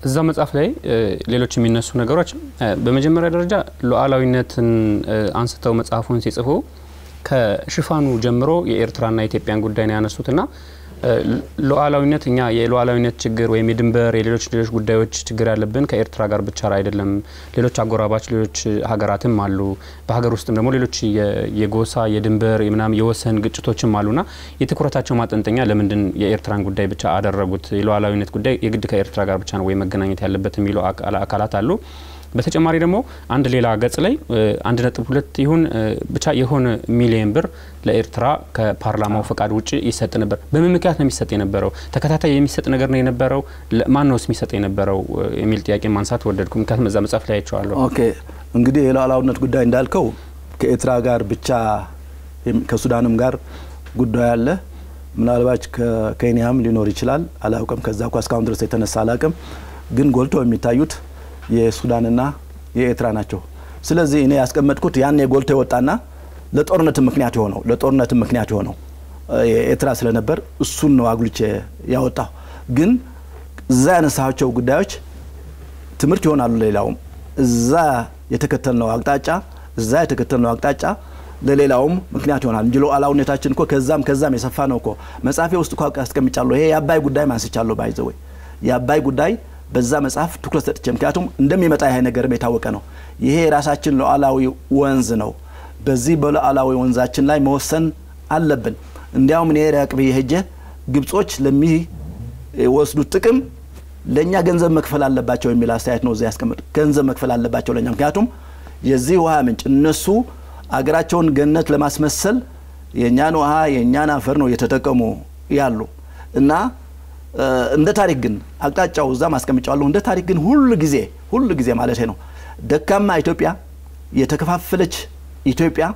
እዛ መጽሐፍ ላይ ሌሎች የሚነሱ ነገሮች በመጀመሪያ ደረጃ ሉዓላዊነትን አንስተው መጽሐፉን ሲጽፉ ከሽፋኑ ጀምሮ የኤርትራና የኢትዮጵያን ጉዳይ ነው ያነሱትና ሉዓላዊነት እኛ የሉዓላዊነት ችግር ወይም የድንበር የሌሎች ሌሎች ጉዳዮች ችግር ያለብን ከኤርትራ ጋር ብቻ አይደለም። ሌሎች አጎራባች ሌሎች ሀገራትም አሉ። በሀገር ውስጥም ደግሞ ሌሎች የጎሳ የድንበር ምናምን የወሰን ግጭቶችም አሉና የትኩረታቸው ማጠንጠኛ ለምንድን የኤርትራን ጉዳይ ብቻ አደረጉት? የሉዓላዊነት ጉዳይ የግድ ከኤርትራ ጋር ብቻ ነው ወይ መገናኘት ያለበት የሚሉ አካላት አሉ። በተጨማሪ ደግሞ አንድ ሌላ ገጽ ላይ አንድ ነጥብ ሁለት ይሁን ብቻ የሆነ ሚሊየን ብር ለኤርትራ ከፓርላማው ፈቃድ ውጭ ይሰጥ ነበር። በምን ምክንያት ነው የሚሰጥ የነበረው? ተከታታይ የሚሰጥ ነገር ነው የነበረው? ማን ነውስ የሚሰጥ የነበረው የሚል ጥያቄ ማንሳት ወደድኩ። ምክንያቱም እዛ መጽሐፍ ላይ አይቼዋለሁ። ኦኬ እንግዲህ የሉዓላዊነት ጉዳይ እንዳልከው ከኤርትራ ጋር ብቻ ከሱዳንም ጋር ጉዳይ አለ። ምናልባች ከኬንያም ሊኖር ይችላል፣ አላውቅም። ከዛ እኳ እስካሁን ድረስ የተነሳ አላውቅም። ግን ጎልቶ የሚታዩት የሱዳንና የኤርትራ ናቸው። ስለዚህ እኔ ያስቀመጥኩት ያን የጎልቶ የወጣና ለጦርነት ምክንያት የሆነው ለጦርነት ምክንያት የሆነው የኤርትራ ስለነበር እሱን ነው አጉልቼ ያወጣው። ግን እዛ ያነሳቸው ጉዳዮች ትምህርት ይሆናሉ። ሌላውም እዛ የተከተልነው አቅጣጫ እዛ የተከተልነው አቅጣጫ ለሌላውም ምክንያት ይሆናል እንጂ ሉዓላዊነታችን እኮ ከዛም ከዛም የሰፋ ነው እኮ መጽሐፌ ውስጥ እኮ አስቀምጫለሁ። ይሄ የአባይ ጉዳይ ማንስቻለሁ። ባይዘወይ የአባይ ጉዳይ በዛ መጽሐፍ ትኩረት ሰጥቼ ምክንያቱም እንደሚመጣ ይሄ ነገርም የታወቀ ነው። ይሄ የራሳችን ሉዓላዊ ወንዝ ነው። በዚህ በሉዓላዊ ወንዛችን ላይ መወሰን አለብን። እንዲያውም እኔ ራቅ ብዬ ሄጄ ግብጾች ለሚወስዱት ጥቅም ለእኛ ገንዘብ መክፈል አለባቸው የሚል አስተያየት ነው እዚያ ያስቀምጡ። ገንዘብ መክፈል አለባቸው ለእኛ ምክንያቱም የዚህ ውሃ ምንጭ እነሱ አገራቸውን ገነት ለማስመሰል የእኛን ውሃ የእኛን አፈር ነው እየተጠቀሙ ያሉ እና እንደ ታሪክ ግን አቅጣጫው እዛ ማስቀምጫዋለሁ። እንደ ታሪክ ግን ሁሉ ጊዜ ሁሉ ጊዜ ማለት ነው ደካማ ኢትዮጵያ፣ የተከፋፈለች ኢትዮጵያ፣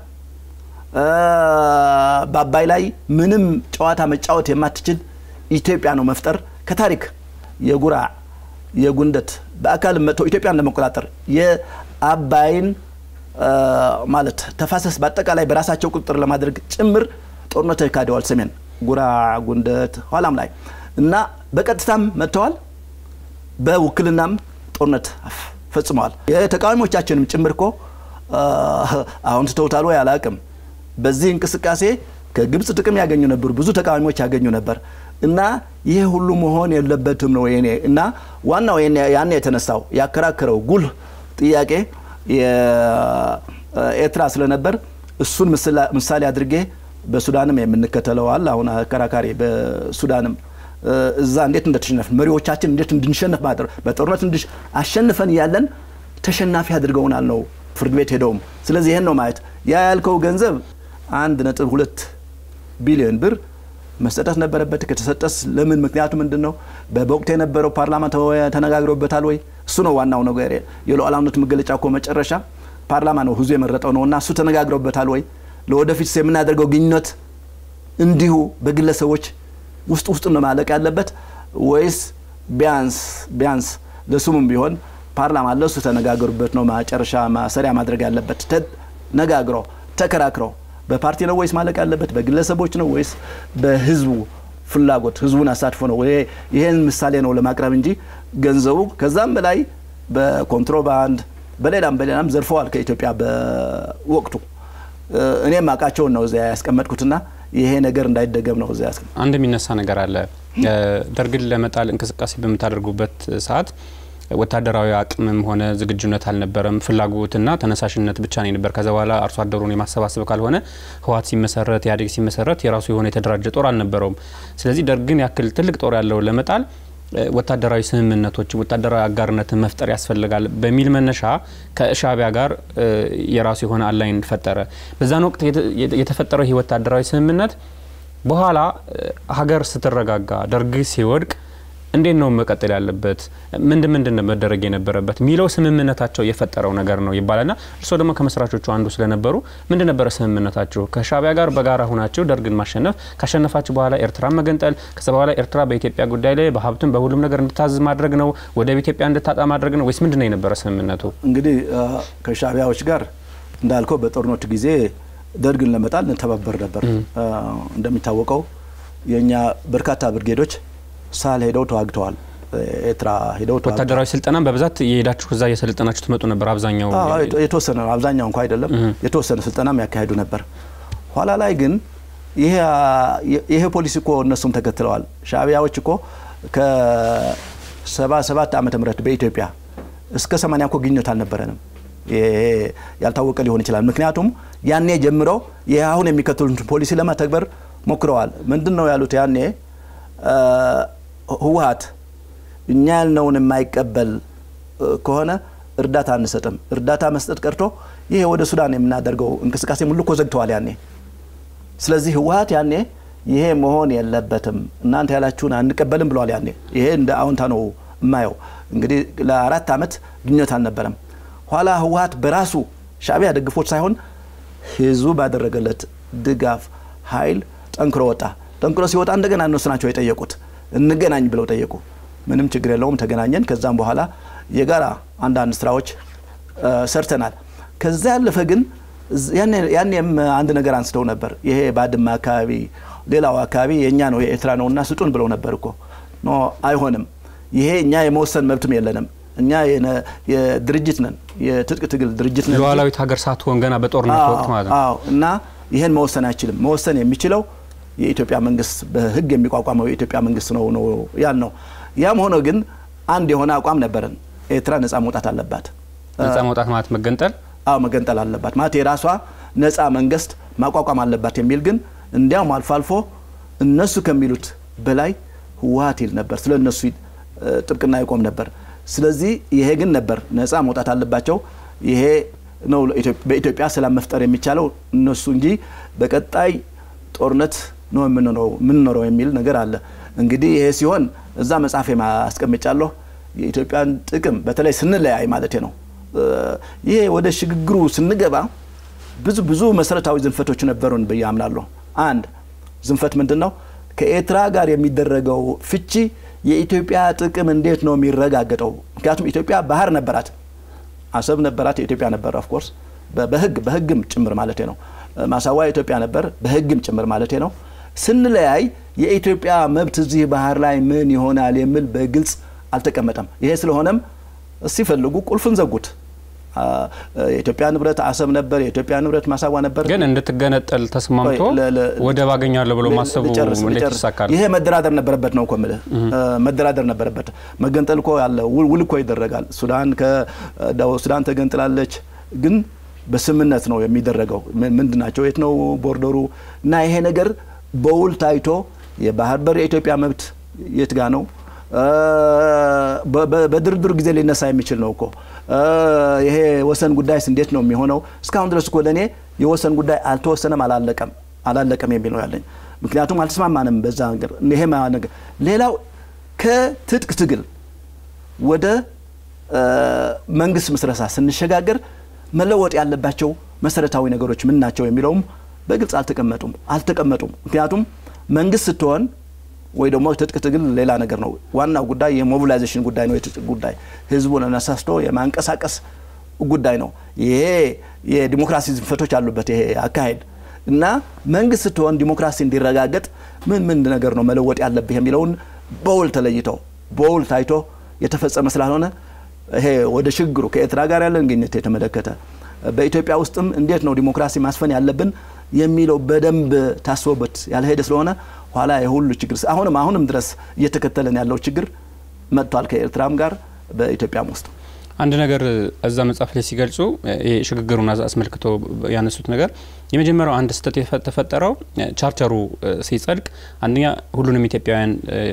በአባይ ላይ ምንም ጨዋታ መጫወት የማትችል ኢትዮጵያ ነው መፍጠር ከታሪክ የጉራ የጉንደት በአካል መጥተው ኢትዮጵያን ለመቆጣጠር የአባይን ማለት ተፋሰስ በአጠቃላይ በራሳቸው ቁጥጥር ለማድረግ ጭምር ጦርነት ተካሂደዋል። ሰሜን ጉራ ጉንደት ኋላም ላይ እና በቀጥታም መጥተዋል። በውክልናም ጦርነት ፈጽመዋል። የተቃዋሚዎቻችንም ጭምር እኮ አሁን ትተውታል ወይ አላቅም። በዚህ እንቅስቃሴ ከግብፅ ጥቅም ያገኙ ነበሩ፣ ብዙ ተቃዋሚዎች ያገኙ ነበር እና ይሄ ሁሉ መሆን የለበትም ነው የኔ እና ዋናው ያን የተነሳው ያከራከረው ጉልህ ጥያቄ የኤርትራ ስለነበር እሱን ምሳሌ አድርጌ በሱዳንም የምንከተለዋል አሁን አከራካሪ በሱዳንም እዛ እንዴት እንደተሸነፍን መሪዎቻችን እንዴት እንድንሸነፍ ማድረግ በጦርነት እንድሽ አሸንፈን እያለን ተሸናፊ አድርገውናል ነው ፍርድ ቤት ሄደውም። ስለዚህ ይህን ነው ማየት። ያ ያልከው ገንዘብ አንድ ነጥብ ሁለት ቢሊዮን ብር መሰጠት ነበረበት። ከተሰጠስ ለምን? ምክንያቱ ምንድን ነው? በወቅቱ የነበረው ፓርላማ ተነጋግሮበታል ወይ? እሱ ነው ዋናው ነገር። የሉዓላዊነት መገለጫ እኮ መጨረሻ ፓርላማ ነው ህዝቡ የመረጠው ነው እና እሱ ተነጋግሮበታል ወይ? ለወደፊት የምናደርገው ግንኙነት እንዲሁ በግለሰቦች ውስጥ ውስጥ ነው ማለቅ ያለበት ወይስ ቢያንስ ቢያንስ ለስሙም ቢሆን ፓርላማ ለሱ ተነጋገሩበት ነው መጨረሻ ማሰሪያ ማድረግ ያለበት። ተነጋግረው ተከራክረው በፓርቲ ነው ወይስ ማለቅ ያለበት በግለሰቦች ነው ወይስ በህዝቡ ፍላጎት ህዝቡን አሳትፎ ነው? ይሄን ምሳሌ ነው ለማቅረብ እንጂ ገንዘቡ ከዛም በላይ በኮንትሮባንድ በሌላም በሌላም ዘርፈዋል ከኢትዮጵያ በወቅቱ እኔም አውቃቸውን ነው እዚያ ያስቀመጥኩትና ይሄ ነገር እንዳይደገም ነው እዚያ ያስቀመጥ አንድ የሚነሳ ነገር አለ። ደርግን ለመጣል እንቅስቃሴ በምታደርጉበት ሰዓት ወታደራዊ አቅምም ሆነ ዝግጁነት አልነበረም። ፍላጎትና ተነሳሽነት ብቻ ነው ነበር። ከዛ በኋላ አርሶ አደሩን የማሰባሰብ ካልሆነ ህወሓት ሲመሰረት ኢህአዴግ ሲመሰረት የራሱ የሆነ የተደራጀ ጦር አልነበረውም። ስለዚህ ደርግን ያክል ትልቅ ጦር ያለው ለመጣል ወታደራዊ ስምምነቶችን ወታደራዊ አጋርነትን መፍጠር ያስፈልጋል በሚል መነሻ ከሻዕቢያ ጋር የራሱ የሆነ አላይን ፈጠረ። በዛን ወቅት የተፈጠረው ይህ ወታደራዊ ስምምነት በኋላ ሀገር ስትረጋጋ ደርግ ሲወድቅ እንዴት ነው መቀጠል ያለበት? ምንድን ምንድን ነው መደረግ የነበረበት የሚለው ስምምነታቸው የፈጠረው ነገር ነው ይባላልና እርስዎ ደግሞ ከመስራቾቹ አንዱ ስለነበሩ ምንድን ነበረ ስምምነታችሁ? ከሻዕቢያ ጋር በጋራ ሁናችሁ ደርግን ማሸነፍ፣ ካሸነፋችሁ በኋላ ኤርትራ መገንጠል፣ ከዛ በኋላ ኤርትራ በኢትዮጵያ ጉዳይ ላይ በሀብትም በሁሉም ነገር እንድታዝዝ ማድረግ ነው፣ ወደብ ኢትዮጵያ እንድታጣ ማድረግ ነው ወይስ ምንድን ነው የነበረ ስምምነቱ? እንግዲህ ከሻዕቢያዎች ጋር እንዳልከው በጦርነቱ ጊዜ ደርግን ለመጣል እንተባበር ነበር። እንደሚታወቀው የእኛ በርካታ ብርጌዶች ሳል ሄደው ተዋግተዋል። ኤርትራ ሄደው ተዋግተዋል። ወታደራዊ ስልጠናም በብዛት የሄዳችሁ እዛ እየሰለጠናችሁ ትመጡ ነበር። አብዛኛው አዎ፣ የተ- የተወሰነ ነው። አብዛኛው እንኳ አይደለም። የተወሰነ ስልጠናም ያካሄዱ ነበር። ኋላ ላይ ግን ይሄ ይሄ ፖሊሲ እኮ እነሱም ተከትለዋል። ሻዕቢያዎች እኮ ከ77 ዓመተ ምህረት በኢትዮጵያ እስከ 80 እኮ ግንኙነት አልነበረንም። ይሄ ያልታወቀ ሊሆን ይችላል። ምክንያቱም ያኔ ጀምረው ይህ አሁን የሚከተሉት ፖሊሲ ለመተግበር ሞክረዋል። ምንድን ነው ያሉት? ያኔ እ፣ ህወሀት እኛ ያልነውን የማይቀበል እ፣ ከሆነ እርዳታ አንሰጥም። እርዳታ መስጠት ቀርቶ ይሄ ወደ ሱዳን የምናደርገው እንቅስቃሴ ሙሉ እኮ ዘግተዋል ያኔ። ስለዚህ ህወሀት ያኔ ይሄ መሆን የለበትም እናንተ ያላችሁን አንቀበልም ብለዋል ያኔ። ይሄ እንደ አዎንታ ነው የማየው። እንግዲህ ለአራት ዓመት ግንኙነት አልነበረም። ኋላ ህወሀት በራሱ ሻዕቢያ ደግፎት ሳይሆን ህዝቡ ባደረገለት ድጋፍ ኃይል ጠንክሮ ወጣ። ጠንክሮ ሲወጣ እንደገና እነሱ ናቸው የጠየቁት፣ እንገናኝ ብለው ጠየቁ። ምንም ችግር የለውም ተገናኘን። ከዛም በኋላ የጋራ አንዳንድ ስራዎች እ፣ ሰርተናል። ከዛ ያለፈ ግን እዝ- ያኔ- ያኔም አንድ ነገር አንስተው ነበር። ይሄ ባድመ አካባቢ፣ ሌላው አካባቢ የእኛ ነው የኤርትራ ነው እና ስጡን ብለው ነበር እኮ ኖ አይሆንም። ይሄ እኛ የመወሰን መብትም የለንም። እኛ የነ- የድርጅት ነን፣ የትጥቅ ትግል ድርጅት ነን እንጂ ሉዓላዊት ሀገር ሳትሆን ገና በጦርነት ወቅት ማለት ነው። አዎ እና ይህን መወሰን አይችልም። መወሰን የሚችለው የኢትዮጵያ መንግስት በህግ የሚቋቋመው የኢትዮጵያ መንግስት ነው ነው ያል ነው። ያም ሆኖ ግን አንድ የሆነ አቋም ነበረን። ኤርትራ ነጻ መውጣት አለባት። ነጻ መውጣት ማለት መገንጠል አዎ መገንጠል አለባት ማለት የራሷ ነጻ መንግስት ማቋቋም አለባት የሚል ግን እንዲያውም አልፎ አልፎ እነሱ ከሚሉት በላይ ህወሀት ይል ነበር። ስለ እነሱ እ፣ ጥብቅና ይቆም ነበር። ስለዚህ ይሄ ግን ነበር ነጻ መውጣት አለባቸው። ይሄ ነው ለኢትዮ- በኢትዮጵያ ሰላም መፍጠር የሚቻለው እነሱ እንጂ በቀጣይ ጦርነት ነው የምንኖረው የምንኖረው የሚል ነገር አለ። እንግዲህ ይሄ ሲሆን እዛ መጽሐፌ አስቀምጫለሁ የኢትዮጵያን ጥቅም በተለይ ስንለያይ ማለት ነው እ፣ ይሄ ወደ ሽግግሩ ስንገባ ብዙ ብዙ መሰረታዊ ዝንፈቶች ነበሩን ብዬ አምናለሁ። አንድ ዝንፈት ምንድን ነው? ከኤርትራ ጋር የሚደረገው ፍቺ የኢትዮጵያ ጥቅም እንዴት ነው የሚረጋገጠው? ምክንያቱም ኢትዮጵያ ባህር ነበራት፣ አሰብ ነበራት፣ የኢትዮጵያ ነበር። ኦፍኮርስ በህግ በህግም ጭምር ማለት ነው። ማሳዋ የኢትዮጵያ ነበር፣ በህግም ጭምር ማለት ነው። ስንለያይ የኢትዮጵያ መብት እዚህ ባህር ላይ ምን ይሆናል የሚል በግልጽ አልተቀመጠም። ይሄ ስለሆነም ሲፈልጉ ቁልፍን ዘጉት። አ፣ የኢትዮጵያ ንብረት አሰብ ነበር፣ የኢትዮጵያ ንብረት ማሳዋ ነበር። ግን እንድትገነጠል ተስማምቶ ቆይ፣ ለ- ለ- ወደብ አገኛለሁ ብሎ ል- ማሰቡ ልጨርስ፣ እንዴት ልጨርስ። ይሳካል? ይሄ መደራደር ነበረበት ነው እኮ የምልህ። መደራደር ነበረበት። መገንጠል እኮ ያለ ውል ውል እኮ ይደረጋል። ሱዳን ከደቡብ ሱዳን ተገንጥላለች፣ ግን በስምምነት ነው የሚደረገው። ምን- ምንድን ናቸው? የት ነው ቦርደሩ? እና ይሄ ነገር በውል ታይቶ የባህር በር የኢትዮጵያ መብት የት ጋ ነው? አ፣ በ- በ- በድርድር ጊዜ ሊነሳ የሚችል ነው እኮ አ፣ ይሄ ወሰን ጉዳይስ እንዴት ነው የሚሆነው? እስካሁን ድረስ እኮ ለእኔ የወሰን ጉዳይ አልተወሰነም፣ አላለቀም አላለቀም የሚል ነው ያለኝ። ምክንያቱም አልተስማማንም በዛ ነገር። ይሄ ማ- ነገር ሌላው ከትጥቅ ትግል ወደ አ፣ መንግስት ምስረታ ስንሸጋገር መለወጥ ያለባቸው መሰረታዊ ነገሮች ምን ናቸው የሚለውም በግልጽ አልተቀመጡም አልተቀመጡም። ምክንያቱም መንግስት ስትሆን ወይ ደግሞ ትጥቅ ትግል ሌላ ነገር ነው። ዋናው ጉዳይ የሞቢላይዜሽን ጉዳይ ነው። የትጥቅ ጉዳይ ህዝቡን አነሳስቶ የማንቀሳቀስ ጉዳይ ነው። ይሄ የዲሞክራሲ ዝንፈቶች አሉበት ይሄ አካሄድ እና መንግስት ስትሆን ዲሞክራሲ እንዲረጋገጥ ምን ምን ነገር ነው መለወጥ ያለብህ የሚለውን በውል ተለይተው በውል ታይቶ የተፈጸመ ስላልሆነ ይሄ ወደ ሽግግሩ ከኤርትራ ጋር ያለን ግንኙነት የተመለከተ በኢትዮጵያ ውስጥም እንዴት ነው ዲሞክራሲ ማስፈን ያለብን የሚለው በደንብ ታስቦበት ያልሄደ ስለሆነ ኋላ የሁሉ ችግር አሁንም አሁንም ድረስ እየተከተለን ያለው ችግር መጥቷል ከኤርትራም ጋር በኢትዮጵያም ውስጥ አንድ ነገር እዛ መጽሐፍ ላይ ሲገልጹ ይሄ ሽግግሩን አስመልክቶ ያነሱት ነገር የመጀመሪያው አንድ ስህተት የተፈጠረው ቻርተሩ ሲጸድቅ አንደኛ ሁሉንም ኢትዮጵያውያን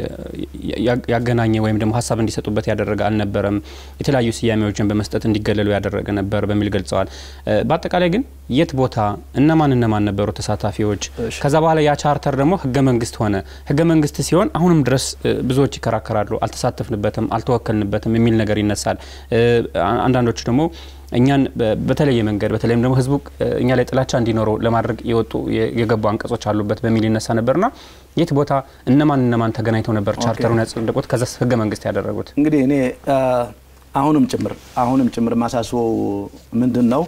ያገናኘ ወይም ደግሞ ሀሳብ እንዲሰጡበት ያደረገ አልነበረም። የተለያዩ ስያሜዎችን በመስጠት እንዲገለሉ ያደረገ ነበር በሚል ገልጸዋል። በአጠቃላይ ግን የት ቦታ እነማን እነማን ነበሩ ተሳታፊዎች? ከዛ በኋላ ያ ቻርተር ደግሞ ህገ መንግስት ሆነ። ህገ መንግስት ሲሆን አሁንም ድረስ ብዙዎች ይከራከራሉ። አልተሳተፍንበትም፣ አልተወከልንበትም የሚል ነገር ይነሳል። አንዳንዶቹ ደግሞ እኛን በተለየ መንገድ በተለይም ደግሞ ህዝቡ እኛ ላይ ጥላቻ እንዲኖረው ለማድረግ የወጡ የገቡ አንቀጾች አሉበት በሚል ይነሳ ነበርና የት ቦታ እነማን እነማን ተገናኝተው ነበር ቻርተሩን ያጸደቁት ከዛ ህገ መንግስት ያደረጉት? እንግዲህ እኔ አሁንም ጭምር አሁንም ጭምር ማሳስበው ምንድን ነው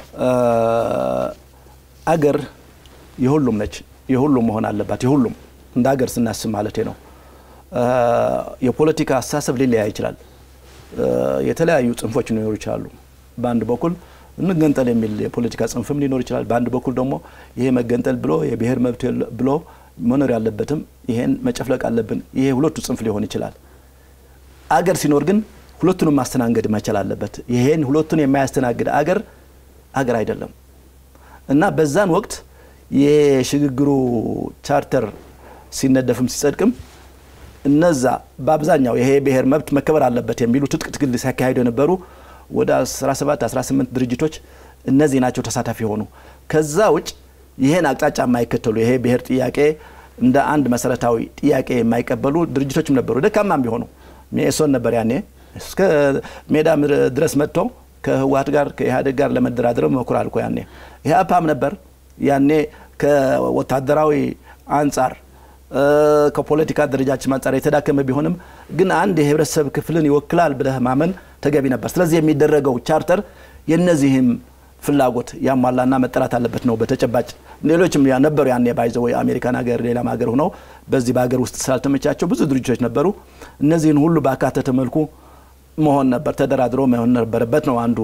አገር የሁሉም ነች፣ የሁሉም መሆን አለባት። የሁሉም እንደ ሀገር ስናስብ ማለት ነው። የፖለቲካ አስተሳሰብ ሊለያይ ይችላል። የተለያዩ ጽንፎች ሊኖሩ ይችላሉ። በአንድ በኩል እንገንጠል የሚል የፖለቲካ ጽንፍም ሊኖር ይችላል። በአንድ በኩል ደግሞ ይሄ መገንጠል ብሎ የብሔር መብት ብሎ መኖር ያለበትም ይሄን መጨፍለቅ አለብን። ይሄ ሁለቱ ጽንፍ ሊሆን ይችላል። አገር ሲኖር ግን ሁለቱንም ማስተናገድ መቻል አለበት። ይሄን ሁለቱን የማያስተናግድ አገር አገር አይደለም እና በዛን ወቅት የሽግግሩ ቻርተር ሲነደፍም ሲጸድቅም እነዛ በአብዛኛው ይሄ ብሔር መብት መከበር አለበት የሚሉ ትጥቅ ትግል ሲያካሂዱ የነበሩ ወደ 17 18 ድርጅቶች እነዚህ ናቸው ተሳታፊ የሆኑ። ከዛ ውጭ ይሄን አቅጣጫ የማይከተሉ ይሄ ብሔር ጥያቄ እንደ አንድ መሰረታዊ ጥያቄ የማይቀበሉ ድርጅቶችም ነበሩ። ደካማም ቢሆኑ ሜሶን ነበር ያኔ እስከ ሜዳ ድረስ መጥቶ ከህወሀት ጋር ከኢህአዴግ ጋር ለመደራደር ሞክሯል እኮ ያኔ። ኢህአፓም ነበር ያኔ ከወታደራዊ አንጻር ከፖለቲካ ደረጃችን አንጻር የተዳከመ ቢሆንም ግን አንድ የህብረተሰብ ክፍልን ይወክላል ብለህ ማመን ተገቢ ነበር። ስለዚህ የሚደረገው ቻርተር የነዚህም ፍላጎት ያሟላና መጠራት አለበት ነው። በተጨባጭ ሌሎችም ነበሩ ያኔ ባይዘው የአሜሪካን ሀገር ሌላም ሀገር ሆነው በዚህ በሀገር ውስጥ ስላልተመቻቸው ብዙ ድርጅቶች ነበሩ። እነዚህን ሁሉ ባካተተ መልኩ መሆን ነበር፣ ተደራድሮ መሆን ነበረበት ነው አንዱ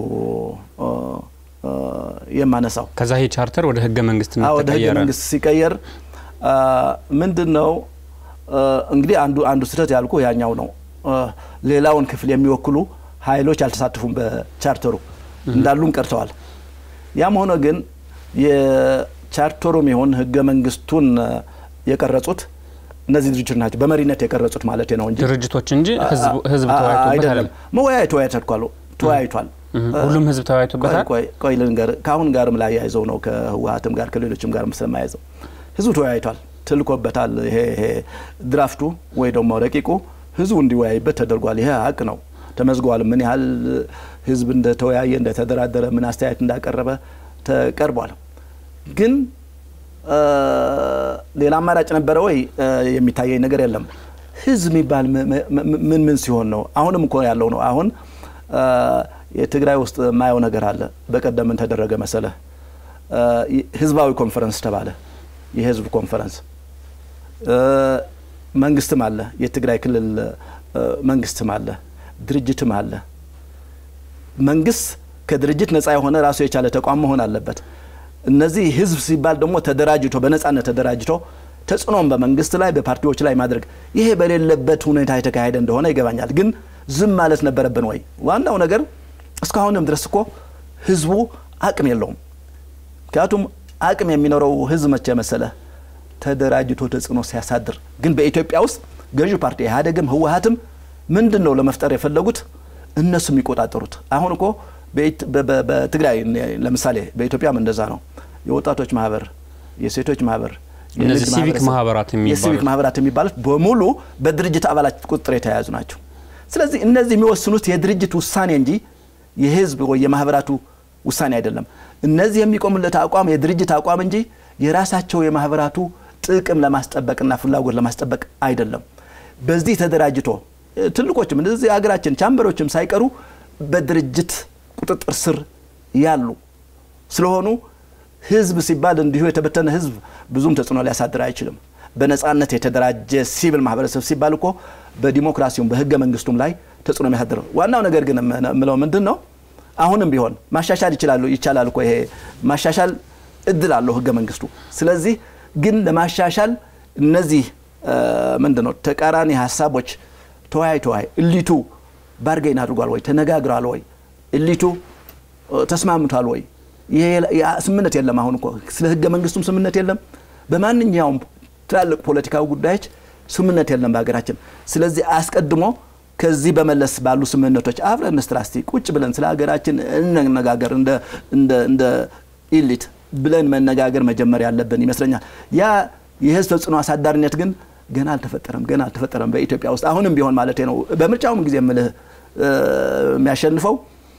የማነሳው። ከዛ ይሄ ቻርተር ወደ ህገ መንግስትነት ወደ ህገ ተቀየረ። መንግስት ሲቀየር ምንድን ነው እንግዲህ አንዱ አንዱ ስህተት ያልኩ ያኛው ነው። ሌላውን ክፍል የሚወክሉ ኃይሎች አልተሳተፉም በቻርተሩ እንዳሉም ቀርተዋል። ያም ሆነ ግን የቻርተሩም ይሁን ህገ መንግስቱን የቀረጹት እነዚህ ድርጅቶች ናቸው። በመሪነት የቀረጹት ማለት ነው እንጂ ድርጅቶች እንጂ ህዝብ ተወያይቶበት አይደለም። መወያየት ተወያይቷል ተወያይቷል። ሁሉም ህዝብ ተወያይቶበታል። ቆይ ቆይ ልንገር፣ ከአሁን ጋርም ላይ ያይዘው ነው ከህወሀትም ጋር ከሌሎችም ጋር ስለማያይዘው ህዝቡ ተወያይቷል፣ ትልኮበታል። ይሄ ይሄ ድራፍቱ ወይ ደግሞ ረቂቁ ህዝቡ እንዲወያይበት ተደርጓል። ይሄ ሀቅ ነው፣ ተመዝገዋል። ምን ያህል ህዝብ እንደተወያየ እንደተደራደረ፣ ምን አስተያየት እንዳቀረበ ተቀርቧል። ግን ሌላ አማራጭ ነበረ ወይ? የሚታየኝ ነገር የለም። ህዝብ የሚባል ምን ምን ሲሆን ነው? አሁንም እኮ ያለው ነው። አሁን የትግራይ ውስጥ የማየው ነገር አለ። በቀደም ምን ተደረገ መሰለህ? ህዝባዊ ኮንፈረንስ ተባለ። የህዝብ ኮንፈረንስ መንግስትም አለ፣ የትግራይ ክልል መንግስትም አለ፣ ድርጅትም አለ። መንግስት ከድርጅት ነጻ የሆነ ራሱ የቻለ ተቋም መሆን አለበት። እነዚህ ህዝብ ሲባል ደግሞ ተደራጅቶ በነጻነት ተደራጅቶ ተጽዕኖም በመንግስት ላይ በፓርቲዎች ላይ ማድረግ ይሄ በሌለበት ሁኔታ የተካሄደ እንደሆነ ይገባኛል። ግን ዝም ማለት ነበረብን ወይ? ዋናው ነገር እስካሁንም ድረስ እኮ ህዝቡ አቅም የለውም። ምክንያቱም አቅም የሚኖረው ህዝብ መቼ መሰለ ተደራጅቶ ተጽዕኖ ሲያሳድር። ግን በኢትዮጵያ ውስጥ ገዢው ፓርቲ ኢህአዴግም ህወሀትም ምንድን ነው ለመፍጠር የፈለጉት እነሱ የሚቆጣጠሩት። አሁን እኮ በትግራይ ለምሳሌ በኢትዮጵያም እንደዛ ነው። የወጣቶች ማህበር፣ የሴቶች ማህበር፣ እነዚህ ሲቪክ ማህበራት የሲቪክ ማህበራት የሚባሉት በሙሉ በድርጅት አባላት ቁጥጥር የተያያዙ ናቸው። ስለዚህ እነዚህ የሚወስኑት የድርጅት ውሳኔ እንጂ የህዝብ ወይ የማህበራቱ ውሳኔ አይደለም። እነዚህ የሚቆሙለት አቋም የድርጅት አቋም እንጂ የራሳቸው የማህበራቱ ጥቅም ለማስጠበቅና ፍላጎት ለማስጠበቅ አይደለም። በዚህ ተደራጅቶ ትልቆችም እንደዚህ ሀገራችን ቻምበሮችም ሳይቀሩ በድርጅት ቁጥጥር ስር ያሉ ስለሆኑ ህዝብ ሲባል እንዲሁ የተበተነ ህዝብ ብዙም ተጽዕኖ ሊያሳድር አይችልም። በነጻነት የተደራጀ ሲቪል ማህበረሰብ ሲባል እኮ በዲሞክራሲውም በህገ መንግስቱም ላይ ተጽዕኖ የሚያሳድር ዋናው ነገር ግን የምለው ምንድን ነው አሁንም ቢሆን ማሻሻል ይችላሉ ይቻላል እኮ ይሄ ማሻሻል እድል አለው ህገ መንግስቱ። ስለዚህ ግን ለማሻሻል እነዚህ ምንድን ነው ተቃራኒ ሀሳቦች ተወያይ ተወያይ እሊቱ ባርጌን አድርጓል ወይ ተነጋግሯል ወይ እሊቱ ተስማምቷል ወይ? ስምምነት የለም። አሁን እኮ ስለ ህገ መንግስቱም ስምምነት የለም። በማንኛውም ትላልቅ ፖለቲካዊ ጉዳዮች ስምምነት የለም በሀገራችን። ስለዚህ አስቀድሞ ከዚህ በመለስ ባሉ ስምምነቶች አብረን እንስራ እስቲ ቁጭ ብለን ስለ ሀገራችን እንነጋገር እንደ ኢሊት ብለን መነጋገር መጀመር ያለብን ይመስለኛል። ያ የህዝብ ተጽዕኖ አሳዳሪነት ግን ገና አልተፈጠረም፣ ገና አልተፈጠረም በኢትዮጵያ ውስጥ አሁንም ቢሆን ማለት ነው። በምርጫውም ጊዜ የምልህ የሚያሸንፈው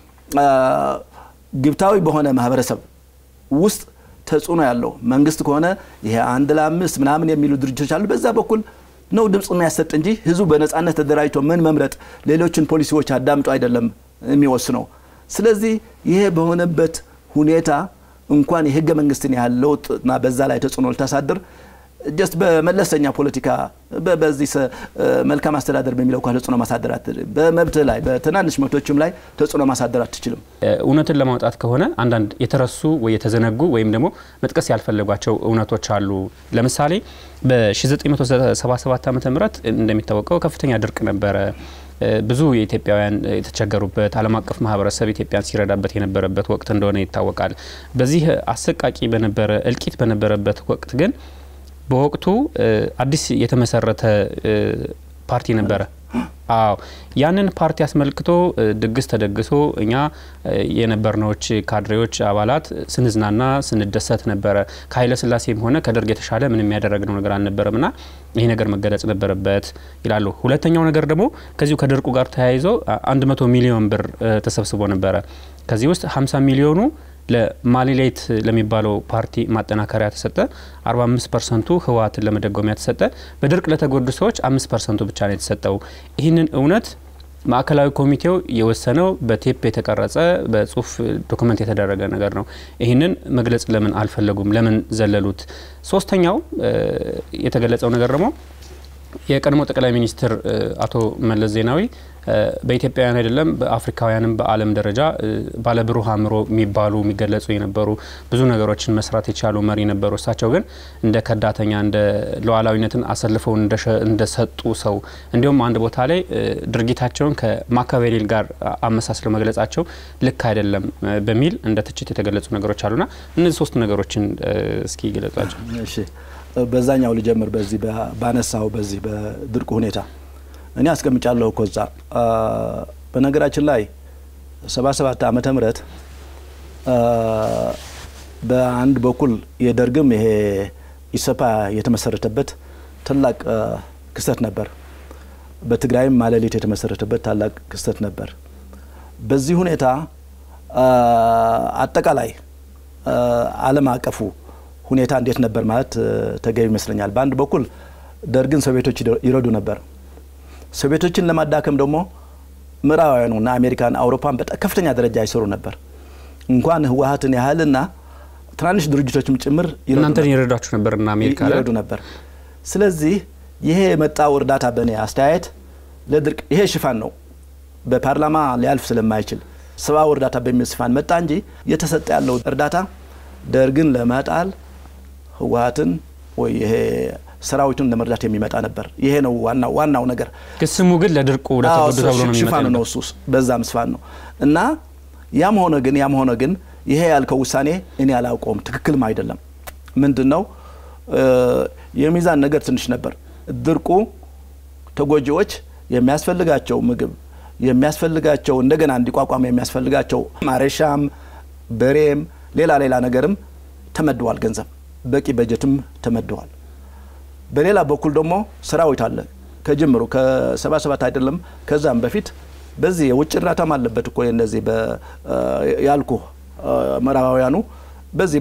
ግብታዊ በሆነ ማህበረሰብ ውስጥ ተጽዕኖ ያለው መንግስት ከሆነ ይሄ አንድ ለአምስት ምናምን የሚሉ ድርጅቶች አሉ። በዛ በኩል ነው ድምፅ የሚያሰጥ እንጂ ህዝቡ በነጻነት ተደራጅቶ ምን መምረጥ ሌሎችን ፖሊሲዎች አዳምጦ አይደለም የሚወስነው። ስለዚህ ይሄ በሆነበት ሁኔታ እንኳን የህገ መንግስትን ያህል ለውጥና በዛ ላይ ተጽዕኖ ልታሳድር ጀስት በመለስተኛ ፖለቲካ በዚህ መልካም አስተዳደር በሚለው እንኳ ተጽዕኖ ማሳደር በመብት ላይ በትናንሽ መብቶችም ላይ ተጽዕኖ ማሳደር አትችልም። እውነትን ለማውጣት ከሆነ አንዳንድ የተረሱ ወይ የተዘነጉ ወይም ደግሞ መጥቀስ ያልፈለጓቸው እውነቶች አሉ። ለምሳሌ በ1977 ዓ ም እንደሚታወቀው ከፍተኛ ድርቅ ነበረ። ብዙ የኢትዮጵያውያን የተቸገሩበት ዓለም አቀፍ ማህበረሰብ ኢትዮጵያን ሲረዳበት የነበረበት ወቅት እንደሆነ ይታወቃል። በዚህ አሰቃቂ በነበረ እልቂት በነበረበት ወቅት ግን በወቅቱ አዲስ የተመሰረተ ፓርቲ ነበረ። አዎ ያንን ፓርቲ አስመልክቶ ድግስ ተደግሶ እኛ የነበርነዎች ካድሬዎች አባላት ስንዝናና ስንደሰት ነበረ። ከኃይለ ሥላሴም ሆነ ከደርግ የተሻለ ምንም ያደረግነው ነገር አልነበረም ና ይህ ነገር መገለጽ ነበረበት ይላሉ። ሁለተኛው ነገር ደግሞ ከዚሁ ከድርቁ ጋር ተያይዞ 100 ሚሊዮን ብር ተሰብስቦ ነበረ። ከዚህ ውስጥ 50 ሚሊዮኑ ለማሊሌት ለሚባለው ፓርቲ ማጠናከሪያ ተሰጠ። 45 ፐርሰንቱ ህወሓትን ለመደጎሚያ ተሰጠ። በድርቅ ለተጎዱ ሰዎች 5 ፐርሰንቱ ብቻ ነው የተሰጠው። ይህንን እውነት ማዕከላዊ ኮሚቴው የወሰነው በቴፕ የተቀረጸ በጽሁፍ ዶክመንት የተደረገ ነገር ነው። ይህንን መግለጽ ለምን አልፈለጉም? ለምን ዘለሉት? ሶስተኛው የተገለጸው ነገር ደግሞ የቀድሞ ጠቅላይ ሚኒስትር አቶ መለስ ዜናዊ በኢትዮጵያውያን አይደለም በአፍሪካውያንም በዓለም ደረጃ ባለብሩህ አእምሮ የሚባሉ የሚገለጹ የነበሩ ብዙ ነገሮችን መስራት የቻሉ መሪ ነበሩ። እሳቸው ግን እንደ ከዳተኛ እንደ ሉዓላዊነትን አሰልፈው እንደሰጡ ሰው እንዲሁም አንድ ቦታ ላይ ድርጊታቸውን ከማካቬሌል ጋር አመሳስለው መግለጻቸው ልክ አይደለም በሚል እንደ ትችት የተገለጹ ነገሮች አሉና እነዚህ ሶስት ነገሮችን እስኪ ገለጿቸው። እሺ በዛኛው ልጀምር። በዚህ ባነሳው በዚህ በድርቁ ሁኔታ እኔ አስቀምጫለሁ እኮ እዛ። በነገራችን ላይ ሰባ ሰባት ዓመተ ምህረት በአንድ በኩል የደርግም ይሄ ኢሰፓ የተመሰረተበት ታላቅ ክስተት ነበር። በትግራይም ማለሌት የተመሰረተበት ታላቅ ክስተት ነበር። በዚህ ሁኔታ አጠቃላይ ዓለም አቀፉ ሁኔታ እንዴት ነበር ማለት ተገቢ ይመስለኛል። በአንድ በኩል ደርግን ሶቪየቶች ይረዱ ነበር። ሶቪየቶችን ለማዳከም ደግሞ ምዕራባውያኑና አሜሪካን፣ አውሮፓን በጣም ከፍተኛ ደረጃ ይሰሩ ነበር። እንኳን ህወሀትን ያህልና ትናንሽ ድርጅቶችም ጭምር እናንተን ይረዷችሁ ነበርና አሜሪካ ይረዱ ነበር። ስለዚህ ይሄ የመጣው እርዳታ በእኔ አስተያየት ለድርቅ ይሄ ሽፋን ነው። በፓርላማ ሊያልፍ ስለማይችል ሰብአዊ እርዳታ በሚል ሽፋን መጣ እንጂ እየተሰጠ ያለው እርዳታ ደርግን ለመጣል ህወሀትን ወይ ይሄ ሰራዊቱን ለመርዳት የሚመጣ ነበር። ይሄ ነው ዋናው ዋናው ነገር። ስሙ ግን ለድርቁ ለተጎዱ ተብሎ ነው ሽፋኑ ነው እሱ በዛም ሽፋን ነው እና ያም ሆነ ግን ያም ሆነ ግን ይሄ ያልከው ውሳኔ እኔ አላውቀውም፣ ትክክልም አይደለም። ምንድን ነው የሚዛን ነገር ትንሽ ነበር። ድርቁ ተጎጂዎች የሚያስፈልጋቸው ምግብ የሚያስፈልጋቸው እንደገና እንዲቋቋም የሚያስፈልጋቸው ማረሻም በሬም ሌላ ሌላ ነገርም ተመድቧል። ገንዘብ በቂ በጀትም ተመድቧል። በሌላ በኩል ደግሞ ሰራዊት አለ ከጅምሩ ከሰባ ሰባት አይደለም ከዛም በፊት በዚህ የውጭ እርዳታም አለበት እኮ እነዚህ ያልኩ ምዕራባውያኑ በዚህ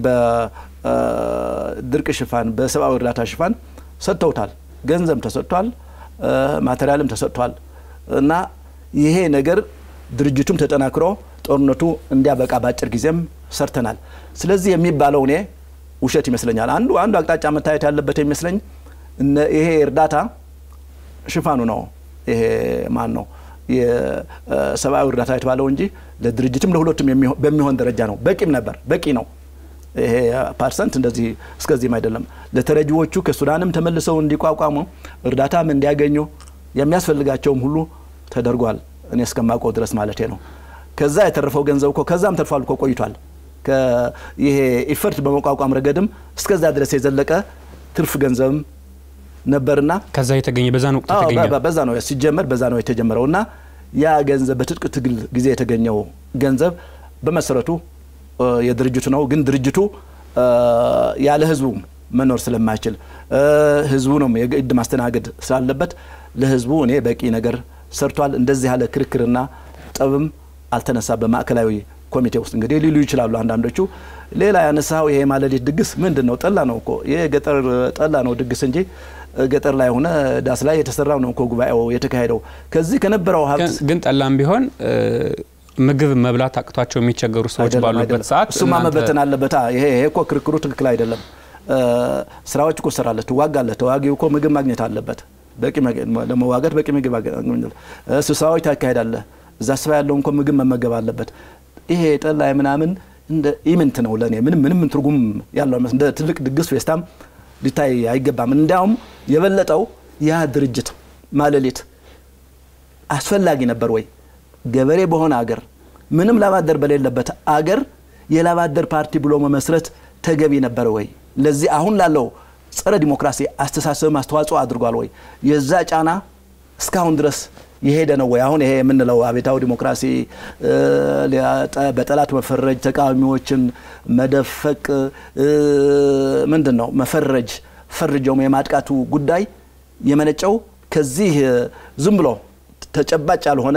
በድርቅ ሽፋን በሰብአዊ እርዳታ ሽፋን ሰጥተውታል። ገንዘብ ተሰጥቷል፣ ማቴሪያልም ተሰጥቷል እና ይሄ ነገር ድርጅቱም ተጠናክሮ ጦርነቱ እንዲያበቃ በአጭር ጊዜም ሰርተናል። ስለዚህ የሚባለው እኔ ውሸት ይመስለኛል። አንዱ አንዱ አቅጣጫ መታየት ያለበት የሚመስለኝ ይሄ እርዳታ ሽፋኑ ነው። ይሄ ማን ነው የሰብአዊ እርዳታ የተባለው እንጂ ለድርጅትም ለሁለቱም በሚሆን ደረጃ ነው። በቂም ነበር፣ በቂ ነው። ይሄ ፐርሰንት እንደዚህ እስከዚህም አይደለም። ለተረጂዎቹ ከሱዳንም ተመልሰው እንዲቋቋሙ እርዳታም እንዲያገኙ የሚያስፈልጋቸውም ሁሉ ተደርጓል። እኔ እስከማውቀው ድረስ ማለት ነው። ከዛ የተረፈው ገንዘብ እኮ ከዛም ተርፏል እኮ ቆይቷል። ይሄ ኢፈርት በመቋቋም ረገድም እስከዛ ድረስ የዘለቀ ትርፍ ገንዘብም ነበርና ከዛ የተገኘ በዛን ወቅት የተገኘ በዛ ነው ሲጀመር በዛ ነው የተጀመረው እና ያ ገንዘብ በትጥቅ ትግል ጊዜ የተገኘው ገንዘብ በመሰረቱ የድርጅቱ ነው። ግን ድርጅቱ ያለ ህዝቡ መኖር ስለማይችል ህዝቡ ነው የግድ ማስተናገድ ስላለበት ለህዝቡ እኔ በቂ ነገር ሰርቷል። እንደዚህ ያለ ክርክርና ጠብም አልተነሳ በማዕከላዊ ኮሚቴ ውስጥ እንግዲህ ሊሉ ይችላሉ አንዳንዶቹ። ሌላ ያነሳው ይሄ ማለሌት ድግስ ምንድን ነው? ጠላ ነው እኮ ይሄ ገጠር ጠላ ነው ድግስ እንጂ ገጠር ላይ ሆነ ዳስ ላይ የተሰራው ነው እኮ ጉባኤው የተካሄደው። ከዚህ ከነበረው ሀብት ግን ጠላም ቢሆን ምግብ መብላት አቅቷቸው የሚቸገሩ ሰዎች ባሉበት ሰዓት እሱማ መበተን አለበታ። ይሄ ይሄ እኮ ክርክሩ ትክክል አይደለም። ስራዎች እኮ ትሰራለህ፣ ትዋጋለህ። ተዋጊው እኮ ምግብ ማግኘት አለበት። በቂ ለመዋጋት በቂ ምግብ ስብሰባዎች ታካሄዳለህ። እዛ ስባ ያለውን እኮ ምግብ መመገብ አለበት። ይሄ ጠላ ምናምን እንደ ኢምንት ነው ለእኔ ምንም ምንም ትርጉም ያለው እንደ ትልቅ ድግስ ፌስታም ሊታይ አይገባም። እንዲያውም የበለጠው ያ ድርጅት ማለሌት አስፈላጊ ነበር ወይ? ገበሬ በሆነ አገር ምንም ላባደር በሌለበት አገር የላባደር ፓርቲ ብሎ መመስረት ተገቢ ነበር ወይ? ለዚህ አሁን ላለው ጸረ ዲሞክራሲ አስተሳሰብም አስተዋጽኦ አድርጓል ወይ? የዛ ጫና እስካሁን ድረስ የሄደ ነው ወይ? አሁን ይሄ የምንለው አቤታዊ ዲሞክራሲ በጠላት መፈረጅ፣ ተቃዋሚዎችን መደፈቅ ምንድን ነው መፈረጅ፣ ፈርጀውም የማጥቃቱ ጉዳይ የመነጨው ከዚህ ዝም ብሎ ተጨባጭ ያልሆነ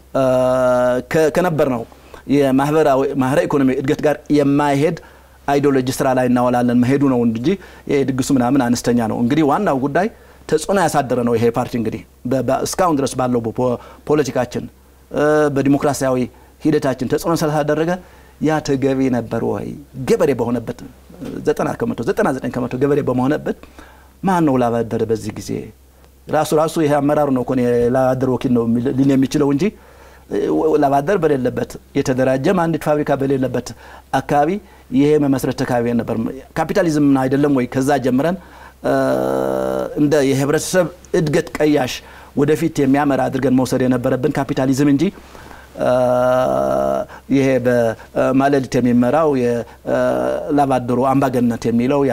ከነበር ነው የማህበራዊ ኢኮኖሚ እድገት ጋር የማይሄድ አይዲዮሎጂ ስራ ላይ እናወላለን መሄዱ ነው እንጂ ድግሱ ምናምን አነስተኛ ነው። እንግዲህ ዋናው ጉዳይ ተጽዕኖ ያሳደረ ነው ይሄ ፓርቲ እንግዲህ እስካሁን ድረስ ባለው ፖለቲካችን በዲሞክራሲያዊ ሂደታችን ተጽዕኖ ስላሳደረገ ያ ተገቢ ነበር ወይ? ገበሬ በሆነበት ዘጠና ከመቶ ዘጠና ዘጠኝ ከመቶ ገበሬ በመሆነበት ማን ነው ላባደረ በዚህ ጊዜ ራሱ ራሱ ይሄ አመራሩ ነው እኮ ላባደር ወኪል ነው ሊል የሚችለው እንጂ ላባደር በሌለበት የተደራጀም አንዲት ፋብሪካ በሌለበት አካባቢ ይሄ መመስረት ተካባቢ ነበር። ካፒታሊዝም አይደለም ወይ? ከዛ ጀምረን እንደ የህብረተሰብ እድገት ቀያሽ ወደፊት የሚያመራ አድርገን መውሰድ የነበረብን ካፒታሊዝም እንጂ ይሄ በማለሊት የሚመራው የላባደሩ አምባገነት የሚለው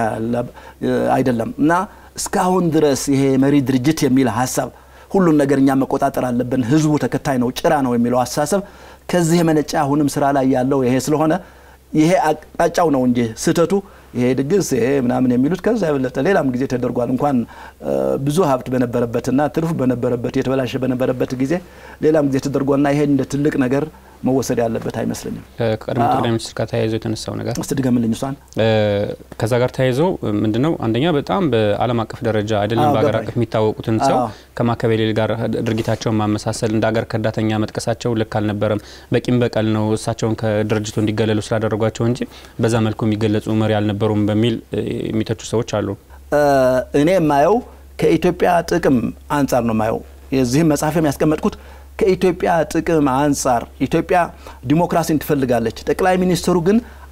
አይደለም እና እስካሁን ድረስ ይሄ መሪ ድርጅት የሚል ሀሳብ ሁሉን ነገር እኛ መቆጣጠር አለብን፣ ህዝቡ ተከታይ ነው፣ ጭራ ነው የሚለው አስተሳሰብ ከዚህ የመነጫ አሁንም ስራ ላይ ያለው ይሄ ስለሆነ ይሄ አቅጣጫው ነው እንጂ ስህተቱ ይሄ ድግስ ይሄ ምናምን የሚሉት ከዛ የበለጠ ሌላም ጊዜ ተደርጓል። እንኳን ብዙ ሀብት በነበረበትና ትርፍ በነበረበት የተበላሸ በነበረበት ጊዜ ሌላም ጊዜ ተደርጓልና ይሄ እንደ ትልቅ ነገር መወሰድ ያለበት አይመስለኝም። ከቀድሞ ጠቅላይ ሚኒስትር ጋር ተያይዞ የተነሳው ነገር እስቲ ድገምልኝ እሷን። ከዛ ጋር ተያይዞ ምንድነው አንደኛ በጣም በዓለም አቀፍ ደረጃ አይደለም በሀገር አቀፍ የሚታወቁትን ሰው ከማከቤሌል ጋር ድርጊታቸውን ማመሳሰል እንደ ሀገር ከዳተኛ መጥቀሳቸው ልክ አልነበረም። በቂም በቀል ነው እሳቸውን ከድርጅቱ እንዲገለሉ ስላደረጓቸው እንጂ በዛ መልኩ የሚገለጹ መሪ አልነበሩም በሚል የሚተቹ ሰዎች አሉ። እኔ የማየው ከኢትዮጵያ ጥቅም አንጻር ነው የማየው። የዚህም መጽሐፍ ያስቀመጥኩት ከኢትዮጵያ ጥቅም አንጻር ኢትዮጵያ ዲሞክራሲን ትፈልጋለች። ጠቅላይ ሚኒስትሩ ግን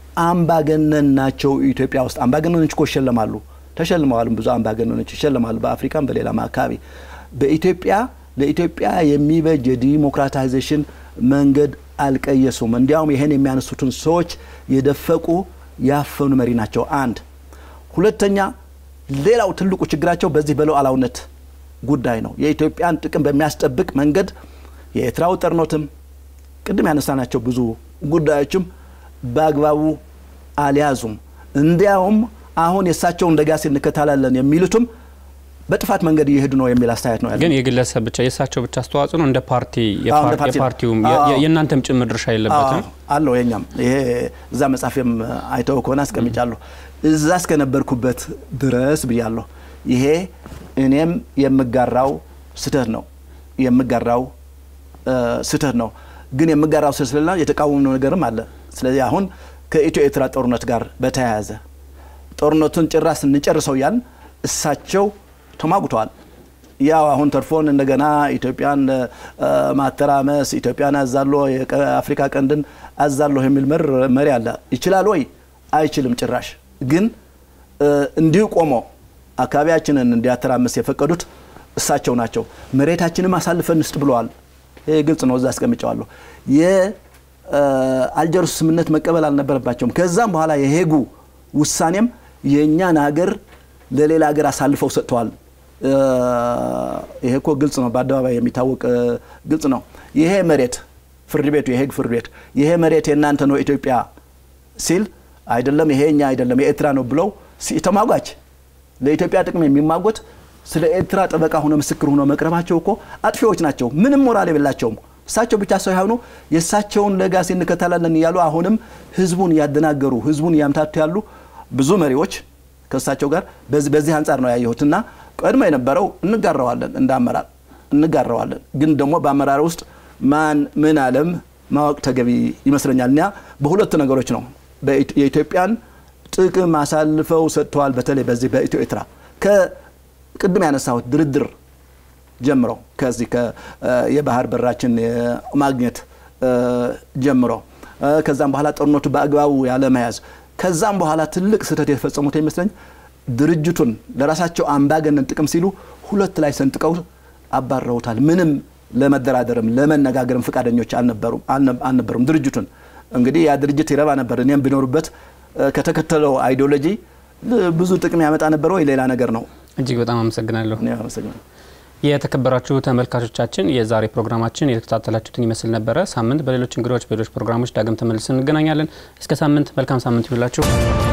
አምባገነን ናቸው። ኢትዮጵያ ውስጥ አምባገነኖች እኮ ይሸለማሉ፣ ተሸልመዋልም። ብዙ አምባገነኖች ይሸለማሉ፣ በአፍሪካም በሌላም አካባቢ። በኢትዮጵያ ለኢትዮጵያ የሚበጅ የዲሞክራታይዜሽን መንገድ አልቀየሱም። እንዲያውም ይህን የሚያነሱትን ሰዎች የደፈቁ ያፈኑ መሪ ናቸው። አንድ ሁለተኛ፣ ሌላው ትልቁ ችግራቸው በዚህ በሉዓላዊነት ጉዳይ ነው። የኢትዮጵያን ጥቅም በሚያስጠብቅ መንገድ የኤርትራው ጦርነትም ቅድም ያነሳናቸው ብዙ ጉዳዮችም በአግባቡ አልያዙም። እንዲያውም አሁን የእሳቸውን ለጋሴ እንከተላለን የሚሉትም በጥፋት መንገድ እየሄዱ ነው የሚል አስተያየት ነው ያለ። ግን የግለሰብ ብቻ የእሳቸው ብቻ አስተዋጽኦ ነው እንደ ፓርቲ የፓርቲውም የእናንተም ጭምር ድርሻ የለበትም አለው። የኛም ይሄ እዛ መጽሐፌም አይተው ከሆነ አስቀምጫለሁ። እዛ እስከነበርኩበት ድረስ ብያለሁ። ይሄ እኔም የምጋራው ስህተት ነው የምጋራው ስህተት ነው። ግን የምጋራው ስህተት ስለሌላ የተቃወምነው ነገርም አለ። ስለዚህ አሁን ከኢትዮ ኤርትራ ጦርነት ጋር በተያያዘ ጦርነቱን ጭራስ እንጨርሰው እያልን እሳቸው ተሟጉተዋል። ያው አሁን ተርፎን እንደገና ኢትዮጵያን ማተራመስ ኢትዮጵያን አዛሎ የአፍሪካ ቀንድን አዛለሁ የሚል መሪ አለ። ይችላል ወይ? አይችልም ጭራሽ። ግን እንዲሁ ቆሞ አካባቢያችንን እንዲያተራምስ የፈቀዱት እሳቸው ናቸው። መሬታችንም አሳልፈን እንስጥ ብለዋል። ይህ ግልጽ ነው። እዛ አስቀምጨዋለሁ። የአልጀርስ ስምምነት መቀበል አልነበረባቸውም። ከዛም በኋላ የሄጉ ውሳኔም የእኛን ሀገር ለሌላ ሀገር አሳልፈው ሰጥተዋል። ይሄ እኮ ግልጽ ነው፣ በአደባባይ የሚታወቅ ግልጽ ነው። ይሄ መሬት ፍርድ ቤቱ የሄግ ፍርድ ቤት ይሄ መሬት የእናንተ ነው ኢትዮጵያ ሲል አይደለም ይሄ እኛ አይደለም የኤርትራ ነው ብለው ተሟጓች ለኢትዮጵያ ጥቅም የሚማጎት ስለ ኤርትራ ጠበቃ ሆኖ ምስክር ሆኖ መቅረባቸው እኮ አጥፊዎች ናቸው። ምንም ሞራል የሌላቸውም። እሳቸው ብቻ ሳይሆኑ የእሳቸውን ለጋሴ እንከተላለን እያሉ አሁንም ህዝቡን እያደናገሩ ህዝቡን እያምታቱ ያሉ ብዙ መሪዎች ከእሳቸው ጋር በዚህ አንጻር ነው ያየሁትና ቀድሞ የነበረው እንጋራዋለን፣ እንደ አመራር እንጋራዋለን። ግን ደግሞ በአመራር ውስጥ ማን ምን አለም ማወቅ ተገቢ ይመስለኛል። እና በሁለት ነገሮች ነው የኢትዮጵያን ጥቅም አሳልፈው ሰጥተዋል። በተለይ በዚህ በኢትዮ ኤርትራ ከቅድም ያነሳሁት ድርድር ጀምሮ ከዚህ የባህር በራችን ማግኘት ጀምሮ ከዛም በኋላ ጦርነቱ በአግባቡ ያለመያዝ ከዛም በኋላ ትልቅ ስህተት የተፈጸሙት ይመስለኝ ድርጅቱን ለራሳቸው አምባገነን ጥቅም ሲሉ ሁለት ላይ ሰንጥቀው አባረውታል። ምንም ለመደራደርም ለመነጋገርም ፈቃደኞች አልነበሩም። ድርጅቱን እንግዲህ ያ ድርጅት ይረባ ነበር። እኔም ቢኖሩበት ከተከተለው አይዲዮሎጂ ብዙ ጥቅም ያመጣ ነበር ወይ ሌላ ነገር ነው። እጅግ በጣም አመሰግናለሁ። አመሰግናለሁ። የተከበራችሁ ተመልካቾቻችን የዛሬ ፕሮግራማችን የተከታተላችሁትን ይመስል ነበረ። ሳምንት በሌሎች እንግዶች፣ በሌሎች ፕሮግራሞች ዳግም ተመልሰን እንገናኛለን። እስከ ሳምንት መልካም ሳምንት ይሁንላችሁ።